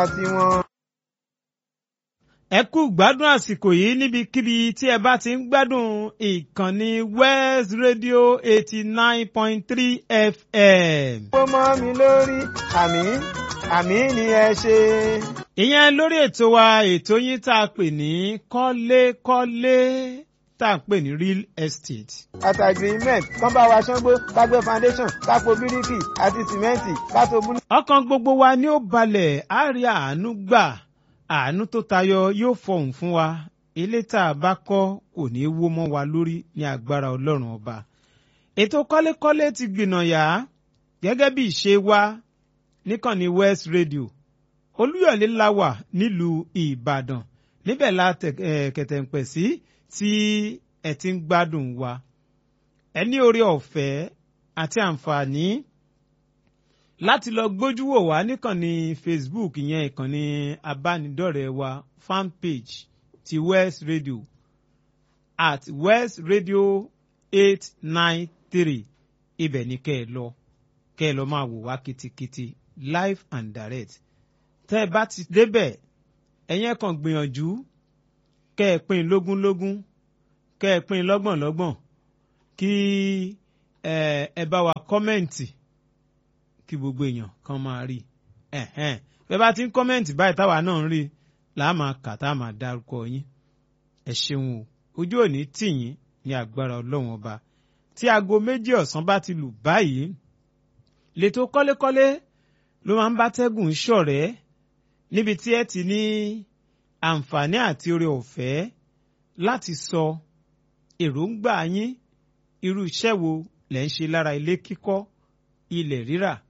tiwọn. ẹ kú gbádùn àsìkò yìí níbikíbi tí ẹ bá ti ń gbádùn ìkànnì West Radio eighty nine point three FM. ó mọ́ mi lórí àmì àmì ni ẹ ṣe. ìyẹn lórí ètò wa ètò yín tá a pè ní kọ́lékọ́lé tá a pè ní real estate. àti agreement kán bá wa ṣángbó kágbé foundation kápò bíríkì àti sìmẹ́ǹtì kátó búlù. ọkàn gbogbo wa ni ó balẹ̀ á rí àánú gbà àánú tó tayọ yóò fọhùn fún wa ilé tá a bá kọ́ kò ní í wó mọ́ wa lórí ní agbára ọlọ́run ọba. ètò kọ́lékọ́lé ti gbìnàyà gẹ́gẹ́ bí ìṣe wa níkànnì West Radio olúyọ̀lé la wà nílùú ìbàdàn níbẹ̀ la kẹ̀tẹ̀ǹpẹ̀ sí tí ẹ ti ń gbádùn wa ẹ ní oore ọ̀fẹ́ àti àǹfààní láti lọ gbójú wò wá níkànnì Facebook ìyẹn ìkànnì abánidọ́rẹ̀ẹ́ wa fan page ti West Radio at West Radio eight nine three ibẹ̀ ni kẹ́ ẹ lọ kẹ́ ẹ lọ máa wò wá kitikiti live and direct tẹ́ ẹ bá ti débẹ̀ ẹ̀yẹn kan gbìyànjú kẹ́ ẹ pín lógúnlógún kẹ́ ẹ pín lọ́gbọ̀nlọ́gbọ̀n kí ẹ bá wa kọ́mẹ̀ǹtì kí gbogbo èèyàn kan máa rí ẹ̀hẹ́n bẹ́ẹ̀ bá ti ń kọ́mẹ̀ǹtì báyìí táwa náà ń rí là á máa kà tá a máa dárúkọ yín ẹ ṣeun o ojú òní tì yín ní agbára ọlọ́run ọba tí aago méjì ọ̀sán bá ti lù báyìí lètò kọ́lékọ́lé ló máa ń bá tẹ́gùn ṣọ̀rẹ́ níbi tí ẹ ti ní àǹfààní àti oore ọ̀fẹ́ láti sọ èròǹgbà yín irú iṣẹ́ wo lẹ̀ ń ṣe lára ilé kíkọ́ ilẹ̀ rírà